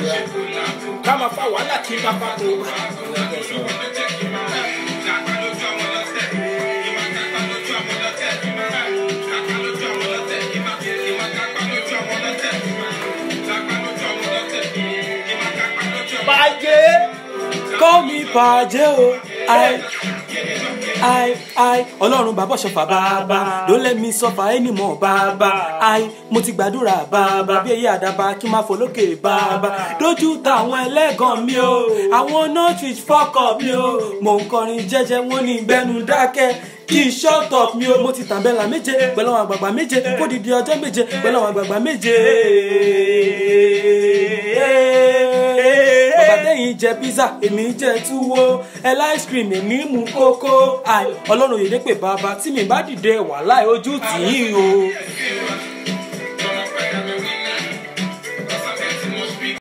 ìrora ká máa fa wàhálà kí n bá fa kó. bàjẹ́ kọ́ mi bàjẹ́ o ai ai ai ọlọ́run bàbá ṣọfà bàbá don't let me suffer anymore bàbá ai mo ti gbàdúrà bàbá bí èyí àdàbà kí n máa fò lókè bàbá lójú táwọn ẹlẹ́gàn mi o àwọn northwich fọ́kọ̀ mi o mò ń kọrin jẹ́jẹ́ wọ́n ní gbẹ́nu dákẹ́ kí n shut up mi o mo ti tàbẹ́là méje pẹ̀lú àwọn àgbààgbà méje kó didi ọjọ́ méje pẹ̀lú àwọn àgbààgbà méje bàbá tẹ̀yìn jẹ pizza èmi jẹ túwó ẹ ice cream èmi mú kókó àì ọlọ́run yèdè pé bàbá tí mi bá dìde wàhálà ojú tì í o.